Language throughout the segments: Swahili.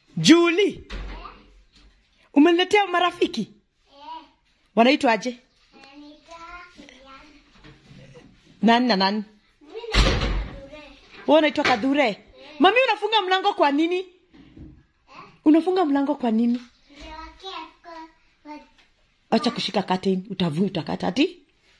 Julie, umeniletea marafiki wanaitwa aje? Nani na nani? Wewe unaitwa Kadhure. Mami, unafunga mlango kwa nini? Unafunga mlango kwa nini? Acha kushika curtain, utavu utakata ati.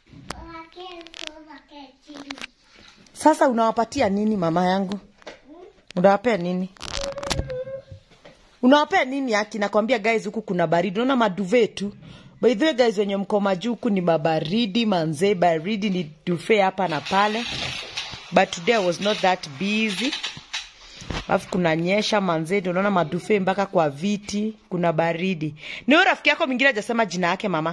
Sasa unawapatia nini mama yangu? Unawapea nini? Unawapea nini haki? Nakwambia guys, huku kuna baridi. Unaona maduve tu. By the way guys, wenye mko majuu huku ni mabaridi manze, baridi ni duve hapa na pale. But today I was not that busy. Alafu kuna nyesha manze, ndio unaona madufe mpaka kwa viti, kuna baridi. Ni huyo rafiki yako mwingine hajasema jina yake mama.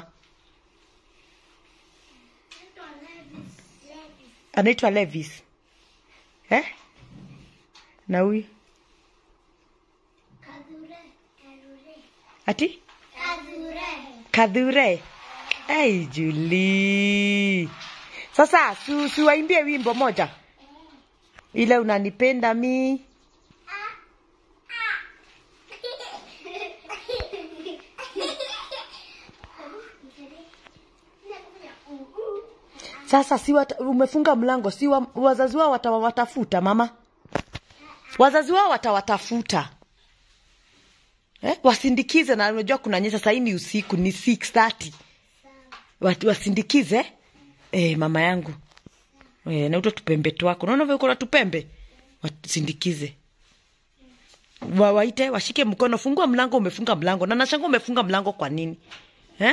Anaitwa Levis. Eh? Na huyu? Ati? Kadhure. Hey, Julie. Sasa su, su waimbie wimbo moja. Ile unanipenda mi. Sasa si wata, umefunga mlango, si wa, wazazi wao watawatafuta mama. Wazazi wao watawatafuta. Eh, wasindikize na unajua kuna nyesha sasa ni usiku ni 6:30. Watu wasindikize. Eh, mama yangu. Eh, na uto tupembe twako. Unaona vile kuna tupembe? Wasindikize. Wa, waite washike mkono, fungua mlango, umefunga mlango. Na nashanga umefunga mlango kwa nini? Eh?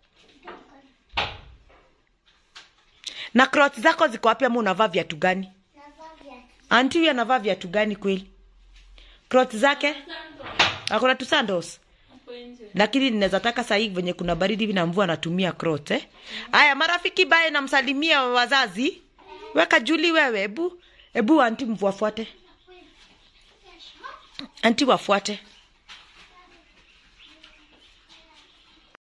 Na clothes zako ziko wapi ama unavaa viatu gani? Anti huyu anavaa viatu gani kweli? Clothes zake? Akona tu sandals. Lakini ninaweza taka sahii venye kuna baridi hivi na mvua anatumia crot eh. Aya, marafiki bae namsalimia wazazi. Weka Juli wewe, ebu ebu anti mvu wafuate. Anti wafuate.